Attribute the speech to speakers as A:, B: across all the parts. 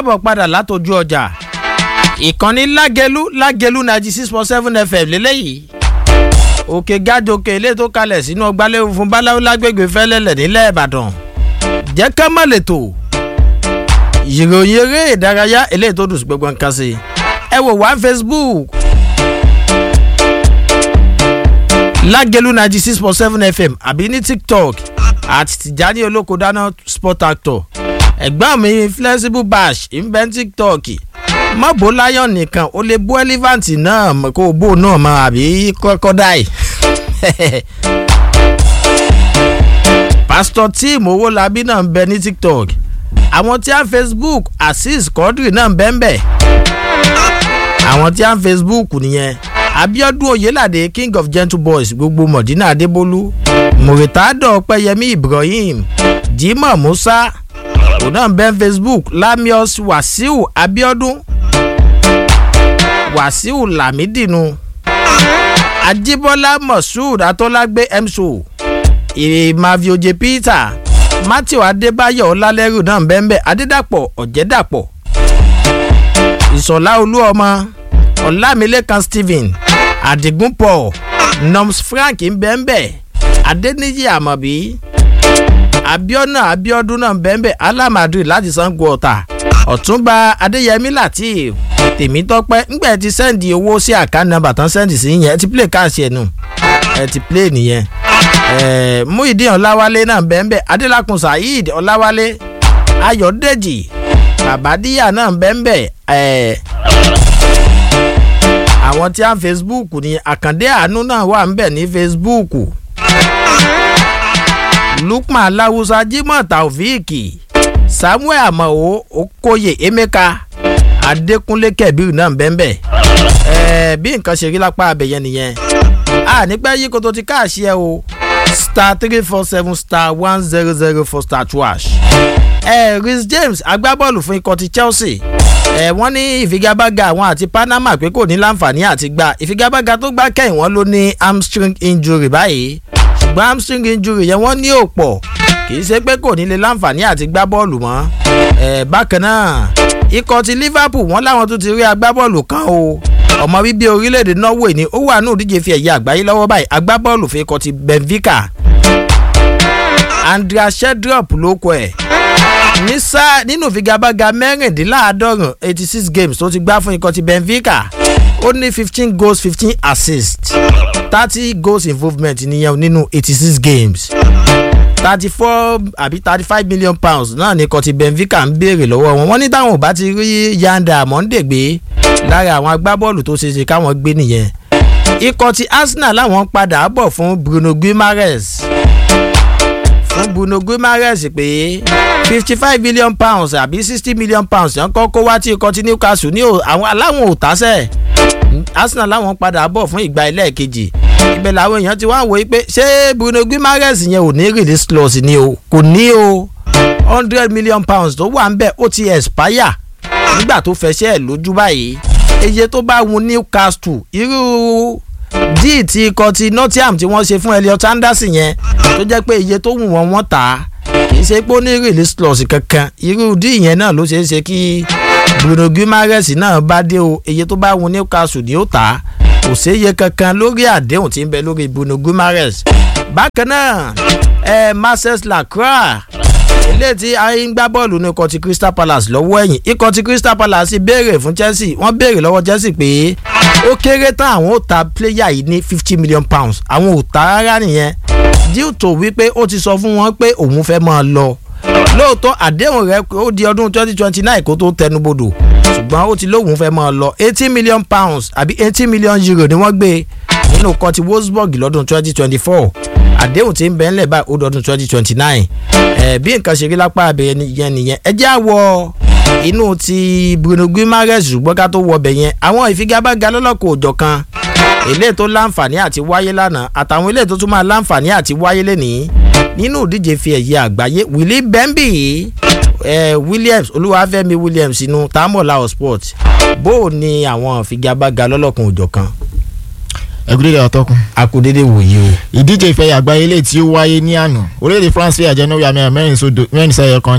A: káàbọ̀ padà látọjú ọjà ìkànnì lágẹlú lágẹlú ninety six point seven fm lélẹ́yìí òkè gájòkè ilé tó kalẹ̀ sínú ọgbàlẹ́wò fún báláwo lágbègbè fẹ́lẹ́lẹ̀ nílẹ̀ ìbàdàn jẹ́ ká má lè tò ìròyìn eré ìdárayá eléyìí tó dùn sí gbogbo nǹkan sí ẹ wò wá facebook lágẹlú ninety six point seven fm àbí ní tiktok àti tìjání olóko dáná sport actor ẹ̀gbọ́n mi flexible bash ìbẹ́ tiktok mọ́bó lion nìkan ó lè bó elephant náà kó o bó náà mọ àbí crocodile pastor tim owólabí náà ń bẹ ní tiktok àwọn tí a facebook azeez quadri náà ń bẹ́ ń bẹ̀ àwọn tí a facebook nìyẹn abiodun oyelade king of gentle boys gbogbo mọ̀dínà adébólú muritado ọpẹyẹmí ibrahim jimoh musa òun náà ń bẹ́ facebook lamius wasiu abiodun wasiu lamidinu ajibola moshood atolagbe emso ìmàvioje peter matthew adébáyọ̀ ọlálẹ́rù náà ń bẹ́ẹ̀ bẹ́ẹ̀ adédàpọ̀ ọ̀jẹ̀dàpọ̀ ìsọ̀lá olúọmọ ọlámilékan stephen adigun paul noms frank ń bẹ́ẹ̀ bẹ́ẹ̀ adéníyí àmọ̀bí abiona abiodun náà ń bẹ́ẹ̀ bẹ́ẹ̀ alamadu láti sango ọ̀tà ọ̀túnba adéyẹmí latif tèmítọ́pẹ́ ńgbẹ́ ti sẹ́ndì owó sí àkáǹtì nọ́mbà tán sẹ́ndì sí yẹn ẹ ti play káàsì ẹ̀ nù ẹ ti play nìyẹn muhideen ọláwálé náà bẹ́ẹ̀nbẹ́ adélakùn saheed ọláwálé ayọ̀dèjì babadiya náà bẹ́ẹ̀nbẹ́ àwọn tí a ń facebook ní àkàndé àánú náà wà ń bẹ̀ ní facebook lukman aláwùsá jimoh taofeeki samuel amao okoye emeka adékúnlé kẹbíru náà bẹ́ẹ̀nbẹ́ bí nǹkan ṣe rí lápá abẹ́yẹn nìyẹn a nípẹ́ yí koto ti káàṣì ẹ o star three four seven star one zero zero four star two ash. ẹ rhys james agbábọ́ọ̀lù fún ikọ̀ ti chelsea ẹ wọ́n ní ìfigagbága àwọn àti panama pé kò ní láǹfààní àti gba ìfigagbága tó gbá kẹ́yìn wọ́n ló ní hamstring injury báyìí ṣùgbọ́n hamstring injury yẹn wọ́n ní òpọ̀ kì í ṣe pé kò ní lè láǹfààní àti gbá bọ́ọ̀lù mọ́ ẹ bákan náà ikọ̀ ti liverpool wọ́n láwọn tó ti rí agbábọ́ọ̀lù kan o ọmọ bíbí orílẹ̀-èdè norway ni ó wà ní òdíje fi ẹ̀yẹ àgbáyé lọ́wọ́ báyìí agbábọ́ọ̀lù fi ikọ̀ ti benfica andrea shedrop ló kọ ẹ̀ ní sáà nínú ìfigagbága mẹ́rìndínláàádọ́rùn eighty six games tó ti gbá fún ikọ̀ ti benfica ó ní fifteen goals fifteen assists thirty goals involvement nìyẹn nínú eighty six games thirty four àbí thirty five million pounds náà ní ikọ̀ ti benfica ń béèrè lọ́wọ́ wọn wọ́n ní táwọn ò bá ti rí yanda monday gbé lára àwọn agbábọ́ọ̀lù tó ṣeé ṣe káwọn gbé nìyẹn ikọ̀ ti arsenal láwọn padà bọ̀ fún bruno guimaraes fún bruno guimaraes pé fifty five million pounds àbí sixty million pounds yẹn kọ́ kó wá tí ikọ̀ ti newcastle ní àwọn aláwọn ò tásẹ̀ arsenal láwọn padà bọ̀ fún ìgbà ẹlẹ́ẹ̀kejì ibẹ̀ làwọn èèyàn ti wá wò pé ṣé bruno guimaraes yẹn ò ní release clause ni o kò ní o hundred million pounds tó wà ń bẹ̀ ó ti expire nígbà tó fẹsẹ̀ lójú báyìí iye tó bá wun newcastle irú díì tí ikọ̀ ti nottingham tí wọ́n ṣe fún elliot anderson yẹn tó jẹ́ pé iye tó wù wọ́n wọ́n tà á kì í ṣe pé ó ní release clause kankan irú díì yẹn náà ló ṣeé ṣe kí bruno guimaraes náà bá dé o iye tó bá wun newcastle ni ó tà á kò séye kankan lórí àdéhùn tí ń bẹ lórí bruno guimaraes bákan náà ẹ marcus lacroix ilé tí ayé ń gbá bọ́ọ̀lù ní ikọ̀ ti crystal palace lọ́wọ́ ẹ̀yìn ikọ̀ ti crystal palace béèrè fún chelsea wọ́n béèrè lọ́wọ́ chelsea pé ó kéré tán àwọn ò ta player yìí ní fifty million pounds àwọn ò ta rárá nìyẹn due to wípé ó ti sọ fún wọn pé òun fẹ́ máa lọ lóòótọ́ àdéhùn rẹ̀ ó di ọdún twenty twenty nine kó tó tẹnubodò ṣùgbọ́n ó ti lóun fẹ́ máa lọ eighty million pounds àbí eighty million euro ni wọ́n gbé nínú ikọ̀ ti wolfsburg lọ́dún twenty twenty four àdéhùn tí ń bẹ ńlẹ̀ báyìí ó dọdún twenty twenty nine ẹ̀ bí nǹkan ṣe rí lápá abẹ́yẹ yẹn nìyẹn ẹ jẹ́ àwọ̀ inú ti bruno guimaraes ṣùgbọ́n ká tó wọ ọbẹ̀ yẹn àwọn ìfigagbága lọ́lọ́kọ̀ òjọ̀ kan ilé tó láǹfààní àti wáyé lánàá àtàwọn ilé tó tún máa láǹfààní àti wáyé lẹ́nìí nínú ìdíje fi ẹ̀yẹ àgbáyé willy bembi eh, williams olúwàfẹ́mi williams inú tamola sport bó o ní àwọn ìfigagbága lọ́lọ́kùn òjọ̀ kan
B: ẹgúdédé ọtọkùn.
A: akudede wòye o.
B: ìdíje ìfẹ̀yà àgbáyé ilé tí ó wáyé ní àná orílẹ̀-èdè france fẹ́ àjẹnú yàmẹ́ mẹ́rin sódò mẹ́rin sẹ́yọ kan ni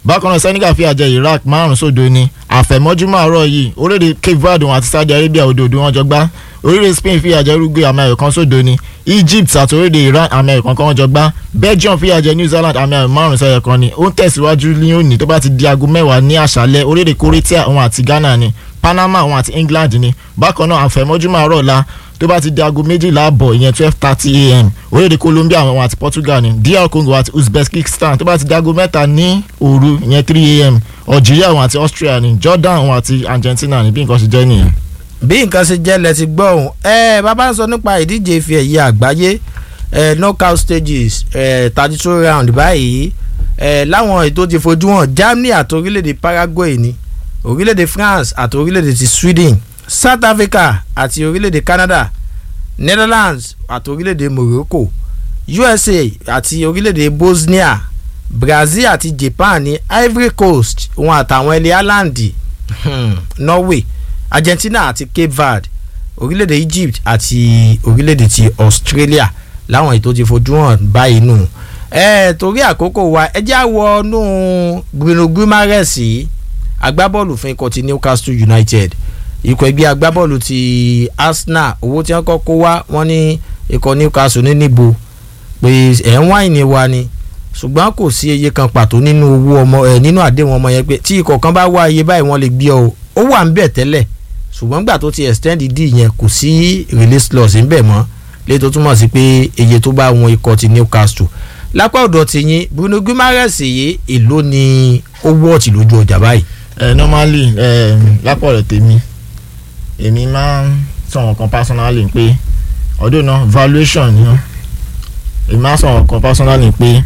B: bákan náà Senegal fìyà jẹ Iraq márùn sódo ni àfẹ̀mọ́júmọ́ àárọ̀ yìí orílẹ̀-èdè Cape Verde àti Saudi Arabia òdòdó wọn jọ gbá orílẹ̀-èdè Spain fìyà jẹ Uruguay àmì ayò kan sódo ni Egypt àti orílẹ̀-èdè Iran àmì ayò kan kan wọn jọ gbá Belgium fìyà jẹ New Zealand àmì ayò márùn sẹ́yọ kan ni ó ń tẹ̀síwájú ní òní tó bá ti di aago mẹ́wàá ní àṣálẹ́ orílẹ̀-èdè Croatia òun àti Ghana ni Panama òun àti England ni bákan náà àfẹ̀mọ́júmọ́ àárọ̀ la tó bá ti di aago méjìlá àbọ̀ ìyẹn twelve thirty a.m. orílẹ̀-èdè Colombia àwọn àti Portugal ni DR Congo àti Uzbekistan tó bá ti di aago mẹ́ta ní òru ìyẹn three a.m. Algeria àwọn àti Austria ni Jordan àwọn àti Argentina ni bí nǹkan ṣe jẹ́ nìyẹn.
A: bí nǹkan ṣe jẹ́ lẹ ti gbọ́ òun ẹ bàbá ń sọ nípa ìdíje ife ẹ̀yẹ àgbáyé ẹ knockout stages ẹ thirty two round báyìí ẹ láwọn ètò ti fojú hàn Germany àti orílẹ̀-èdè Paraguay ni orílẹ̀-èdè France àti orílẹ̀-èdè ti Sweden South Africa àti orílẹ̀-èdè Canada Netherlands àti orílẹ̀-èdè Morocco USA àti orílẹ̀-èdè Bosnia Brazil àti Japan ní Ivory Coast wọn àtàwọn ilẹ̀ Ireland Norway Argentina àti Cape Verde orílẹ̀-èdè Egypt àti orílẹ̀-èdè ti Australia láwọn ètò ti fojú hàn báyìí nù ẹ torí àkókò wa ẹ jẹ́ àwọ̀ nù Bruno Guimaraes yìí agbábọ́ọ̀lù fún ikọ̀ ti Newcastle United ikọ̀ ẹgbẹ́ agbábọ́ọ̀lù ti Arsenal owó tí wọ́n kọ́ kó wá wọ́n ní ikọ̀ Newcastle ní níbo pé ẹ̀ ń wáìnì wa ni ṣùgbọ́n kò sí iye kan pàtó nínú owó ọmọ ẹ̀ nínú àdéhùn ọmọ yẹn pé tí ikọ̀ kan bá wá iye báyìí wọ́n lè gbé ọ ó wà ń bẹ̀ tẹ́lẹ̀ ṣùgbọ́n gbà tó ti extend d yẹn kò sí release clause ń bẹ̀ mọ́ léyìí tó túmọ̀ sí pé iye tó bá wọn ikọ̀ ti Newcastle lápá ọ̀dọ̀ ti yín Bruno Guimaraes yìí èló ni ó wọ́ọ̀tì lójú ọjà báyìí.
B: ẹ normally ẹ lápò ọ̀rọ̀ tèmi èmi máa ń sọ̀rọ̀ kan personally pé ọdún náà valuation ni wọ́n èmi máa ń sọ̀rọ̀ kan personally pé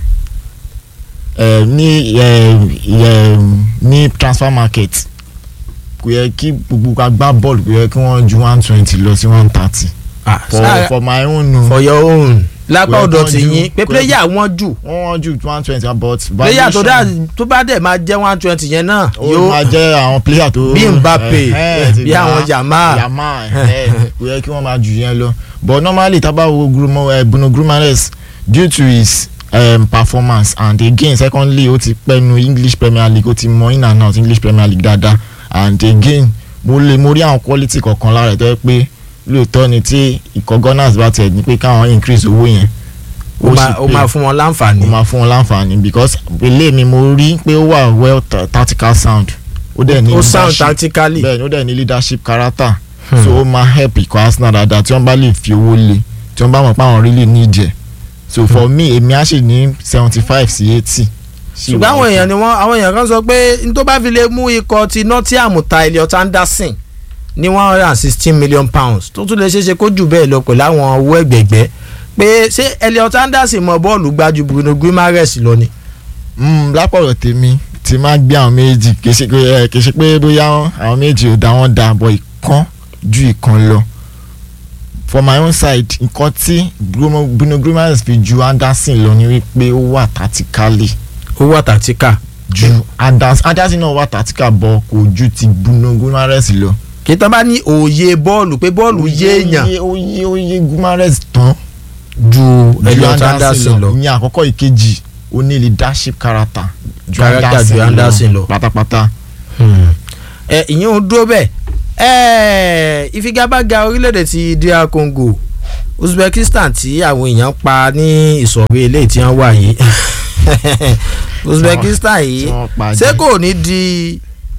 B: ẹ ní ẹ ẹ ní transfer market kò yẹ kí gbogbo agbá bọ́ọ̀lù kò yẹ kí wọ́n ju one twenty lọ sí one thirty
A: Ah,
B: for
A: sáà-
B: for my own no
A: for your own lápá
B: Kò yẹ
A: ọ̀dọ̀
B: kán
A: ti
B: ju-
A: yín pé
B: kò yẹ-
A: player wọn jù
B: wọ́n wọ́n ju one twenty but
A: player tó dá
B: valuation
A: tó bá dẹ̀ máa jẹ́ one twenty yẹn náà
B: ó máa jẹ́ àwọn player tó
A: Bí Mbappe,
B: eh, eh, ti
A: bí
B: gba-
A: àwọn Yamal.
B: Yamal eh, kò yẹ kí wọ́n máa jù yẹn lọ but normally tábà wo Bruno eh, Bruno Guimaraes due to his um, performance and again secondly ó ti pẹ́nu English Premier League ó ti mọ in and out English Premier League dáadáa and again mo lè mo rí àwọn quality kọ̀ọ̀kan lára ẹ̀ tó yẹ pé lóòótọ́ ni tí ikọ̀ Gunners bá tiẹ̀ ní pé káwọn increase owó yẹn
A: ó máa
B: sì
A: ó
B: pay
A: máa fún wọn
B: ó
A: láǹfààní.
B: máa fún wọn láǹfààní because ilé mi mo rí pé ó wà well ta- tactical sound ó dẹ̀ ní
A: ó sound
B: leadership
A: tactically.
B: bẹ́ẹ̀ ni ó dẹ̀ ní leadership character
A: Hmm.
B: so ó máa help ikọ̀ Arsenal dáadáa tí wọ́n bá lè fi owó lé tí wọ́n bá mọ̀ pé àwọn really need ẹ̀ so for me èmi á sì ní seventy five sí eighty.
A: ṣùgbọ́n àwọn èèyàn ni wọ́n àwọn èèyàn kan sọ pé n tó bá fi lè mú ikọ̀ ti Nottingham ta Elliot Anderson ní one hundred and sixteen million pounds tó tún lè ṣeé ṣe kó jù bẹ́ẹ̀ lọ pẹ̀lú àwọn owó ẹ̀gbẹ̀gbẹ́ pé ṣé Elliot Anderson mọ bọ́ọ̀lù gbájú Bruno Guimaraes lọ ni.
B: lápọ̀rọ̀ tèmi ti máa gbé àwọn méjì kì í ṣe pé ẹ, kì í ṣe pé bóyá àwọn méjì ò dá wọn dà bọ̀ ìkan ju ìkan lọ for my own side nǹkan tí Bruno Bruno Guimaraes fi ju Anderson lọ ni wípé ó wà tactically
A: ó wà tàtíkà
B: ju Anderson Anderson náà wà tactical bọ̀ kò ju ti Bruno Guimaraes lọ.
A: kí tán bá ní òye bọ́ọ̀lù pé bọ́ọ̀lù yé èèyàn
B: ó yé ó yé Guimaraes tán
A: ju
B: ju
A: Elliot Anderson lọ.
B: ìyẹn àkọ́kọ́ ìkejì ó ní leadership character ju
A: Character ju Anderson lọ.
B: pátápátá.
A: ẹ ìyẹn ò dúró bẹ́ẹ̀ ẹ ìfigagbága orílẹ̀-èdè ti DR Congo Uzbekistan tí àwọn èèyàn pa ní ìsọ̀rí eléyìí tí wọ́n wà yìí Uzbekistan yìí
B: tí wọ́n pa
A: ṣé
B: jẹ.
A: kò ní di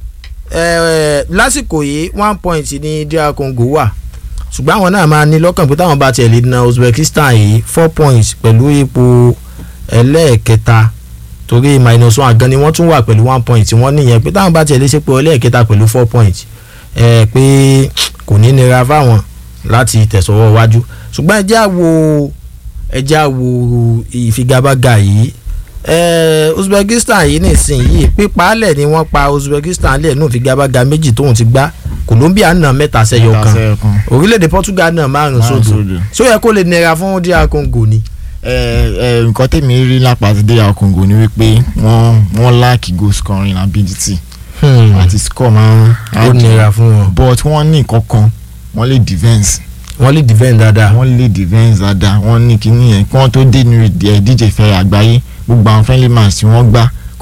A: ẹ, lásìkò yìí one point ní DR Congo wà ṣùgbọ́n àwọn náà máa ní lọ́kàn pé táwọn bá tiẹ̀ lè na Uzbekistan yìí four points pẹ̀lú ipò ẹlẹ́ẹ̀kẹta torí minus one gan ni wọ́n tún wà pẹ̀lú one point tí wọ́n níyẹn pé táwọn bá tiẹ̀ lè ṣe pé ẹlẹ́ẹ̀kẹta pẹ̀lú four points ẹ pé kò ní nira fáwọn láti tẹ̀sọ̀wọ́ wájú ṣùgbọ́n ẹ já wo ẹ já wo ìfigagbága yìí ẹ Uzbekistan yìí nísìnyìí pípaálẹ̀ ni wọ́n pa Uzbekistan lẹ̀ nù ìfigagbága méjì tóun ti gbá Colombia náà mẹ́ta sẹ́yọ
B: Mẹ́ta
A: kan
B: sẹ́yọ kan.
A: orílẹ̀-èdè Portugal náà márùn
B: Márùn-ún
A: sódò
B: sódò.
A: ṣó yẹ kó lè nira fún DR Congo ni.
B: ẹ ẹ nǹkan tèmi rí lápá ti DR Congo ni wípé wọ́n wọ́n lack goal scoring ability àti score máa
A: ó nira fún wọn.
B: but wọ́n ní nǹkan kan wọ́n lè defence
A: wọ́n lè defend dáadáa.
B: wọ́n lè defence dáadáa wọ́n ní kíní yẹn kí wọ́n tó dé ní ẹ díje fẹ́ àgbáyé gbogbo àwọn friendly match tí wọ́n gbá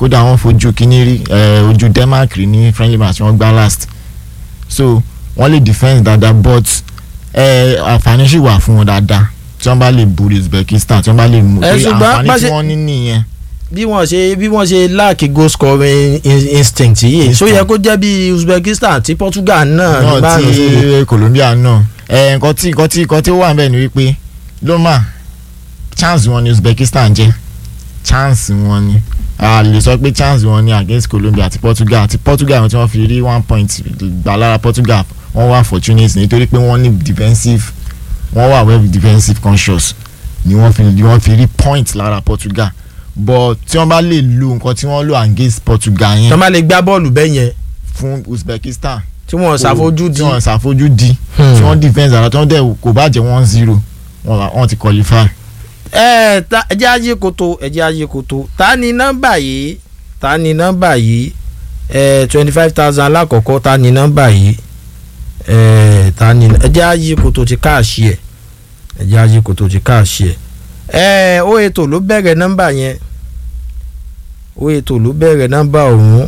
B: kódà wọ́n fojú kínní rí eh, ojú Denmark rí ní friendly match wọ́n gbá last so wọ́n lè defend dáadáa but eh, àǹfààní sì wà fún wọn dáadáa tí wọ́n bá lè borí Uzbekistan tí wọ́n bá lè mú
A: Eh,
B: pé
A: ṣùgbọ́n bá
B: àǹfààní tí
A: ṣe-
B: wọ́n ní nìyẹn
A: bí wọ́n ṣe bí wọ́n ṣe láàkì goal scoring in- instinct yìí so yẹ kó jẹ́ bí Uzbekistan àti Portugal náà
B: náà
A: nígbà náà sódò.
B: tí Colombia náà ẹ nǹkan tí nǹkan tí nǹkan tí ó wà níbẹ̀ ni wípé loma chance wọn ni Uzbekistan jẹ́ chance wọn ni a lè sọ pé chance wọn ni against Colombia àti Portugal àti Portugal tí wọ́n fi rí one point gbà lára Portugal wọ́n wà fortunate nítorí pé wọ́n ní defensive wọ́n wà well defensive conscious ni wọ́n fi ni wọ́n fi rí point lára Portugal but tí wọ́n bá lè lo nǹkan tí wọ́n lò against Portugal
A: tó
B: yẹn
A: máa lè gbá bọ́ọ̀lù bẹ́ẹ̀ yẹn
B: fún Uzbekistan
A: tí wọ́n ṣàfojú di
B: tí wọ́n ṣàfojú di
A: Hmm.
B: tí wọ́n defence àrà tí wọ́n dẹ̀ kò bá jẹ́ one zero wọ́n là- wọ́n ti qualify.
A: ẹ ta ẹjẹ ayé koto ẹjẹ ayé koto ta ni nọ́mbà yìí ta ni nọ́mbà yìí ẹ twenty five thousand alákọ̀ọ́kọ́ ta ni nọ́mbà yìí ẹ ta ni ẹjẹ ayé koto ti káàṣì ẹ ẹjẹ ayé koto ti káàṣì ẹ ẹ ó ètò ló bẹ̀rẹ̀ nọ́mbà yẹn ó ètò ló bẹ̀rẹ̀ nọ́mbà ọ̀hún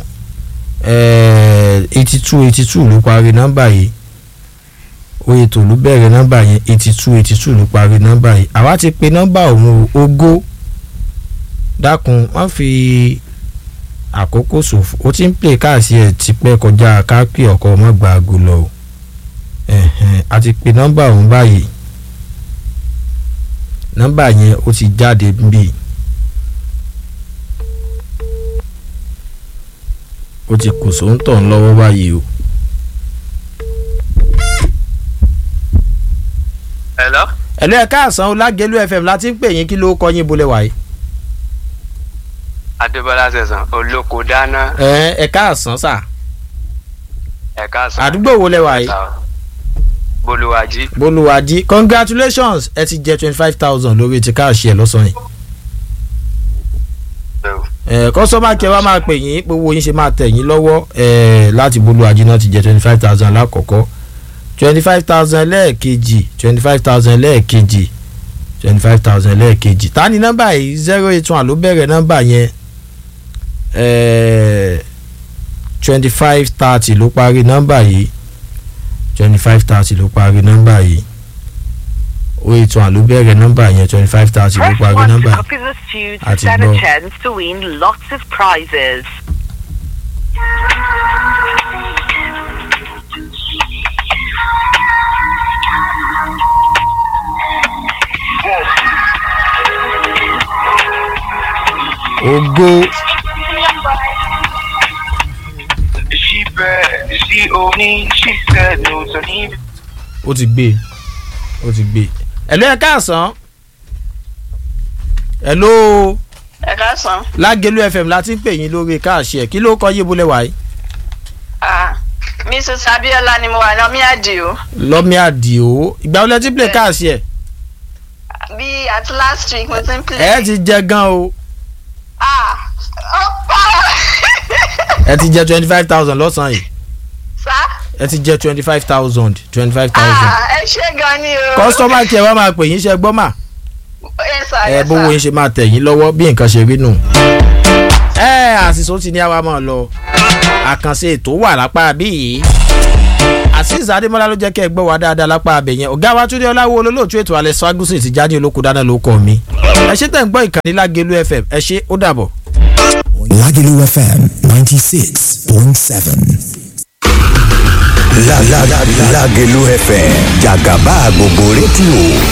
A: ẹ eighty two eighty two ló parí nọ́mbà yìí oye tó ló bẹ̀rẹ̀ nọ́mbà yẹn eighty two eighty two ló parí nọ́mbà yìí àwa ti pe nọ́mbà òun o ogó dákun wọ́n fi àkókò ṣòfò ó ti ń pè káàsì ẹ̀ tipẹ́ kọjá kápẹ́ ọkọ̀ ọmọ gba aago lọ o ẹ̀hẹ̀n, a ti pe nọ́mbà òun báyìí nọ́mbà yẹn ó ti jáde níbí ó ti kò sóńtọ̀ ń lọ́wọ́ báyìí o.
C: Hello?
A: ẹ̀lú ẹ̀ka àsán ọlágẹ̀lú fm láti ń pè yín kí ló kọ́ yín bolẹ̀ wáyé.
C: Adébọ́lá Sẹ̀sán olóko dáná
A: ẹ ẹ̀ka àsán sà
C: ẹ̀ka sàn.
A: àdúgbò wo lẹ wà yìí.
C: Bolúwàjí.
A: bolùwàjì congratulations ẹ ti jẹ twenty five thousand lórí ti káàṣì ẹ lọ́sàn-án yìí. ẹ kọ́sọ́mà kẹ́ wa máa pè yín gbogbo yín ṣe máa tẹ̀ yín lọ́wọ́ ẹ láti bolùwàjì náà ti jẹ twenty five thousand lákọ̀ọ́kọ́ twenty five thousand lẹ́ẹ̀kejì twenty five thousand lẹ́ẹ̀kejì twenty five thousand lẹ́ẹ̀kejì ta ni nọ́mbà yìí zero eight one ló bẹ̀rẹ̀ nọ́mbà yẹn twenty five thirty ló parí nọ́mbà yìí twenty five thirty ló parí nọ́mbà yìí o eight one ló bẹ̀rẹ̀ nọ́mbà yẹn twenty five thirty ló
D: Press
A: parí
D: 1 to
A: nọ́mbà yìí.
D: copy the stew to
A: Àti
D: stand
A: gbọ́.
D: a chance to win lots of prizes.
A: ògo
E: She bad, she only, she said no to me.
A: ó ti gbé ó ti gbé ẹ̀lú ẹ̀ káàsán ẹ̀lú
F: ẹ káàsán
A: lágẹ̀lú fm láti ń pè yín lórí káàṣì ẹ̀ kí ló kọ́ yé bolẹ̀ wáyé
F: ah mrs abiola ni mo wà lọ́mí àdìo
A: lọ́mí àdìo ìgbà wọlé tí play káàṣì ẹ̀
F: bí àti last week mo ti ń play.
A: ẹ̀ ti jẹ gan o
F: ah ọ̀pá
A: ẹ̀ ti jẹ twenty five thousand lọ́sàn-án yìí
F: sá
A: ẹ̀ ti jẹ twenty five thousand twenty five thousand
F: ah ẹ ṣe gan ni o.
A: kọ́sítọ́mà kí ẹ wá máa pè yín ṣe gbọ́ mà.
F: Yes, sir,
A: ẹ
F: yes,
A: bówó
F: sir.
A: yín ṣe máa tẹ̀ yín lọ́wọ́ bí nǹkan ṣe rí nù. ẹ àṣìṣó ti ní àwa máa lọ àkànṣe ètò wà lápá bí yìí azeez adémọlá ló jẹ́ kẹ́ ẹ gbọ́ wá dáadáa lápá abẹ yẹn ọ̀gá wa túndé ọláwo olólùtú ètò alẹ́ swagusi ti jáde olóko dáná ló kọ́ mi ẹ ṣe tẹ̀ ń gbọ́ ìkànnì lágẹ̀lú fm ẹ ṣe ó dàbọ̀.
G: Lagelu FM 96.7.
H: La la la Lagelu FM Jagaba gbogbo rédíò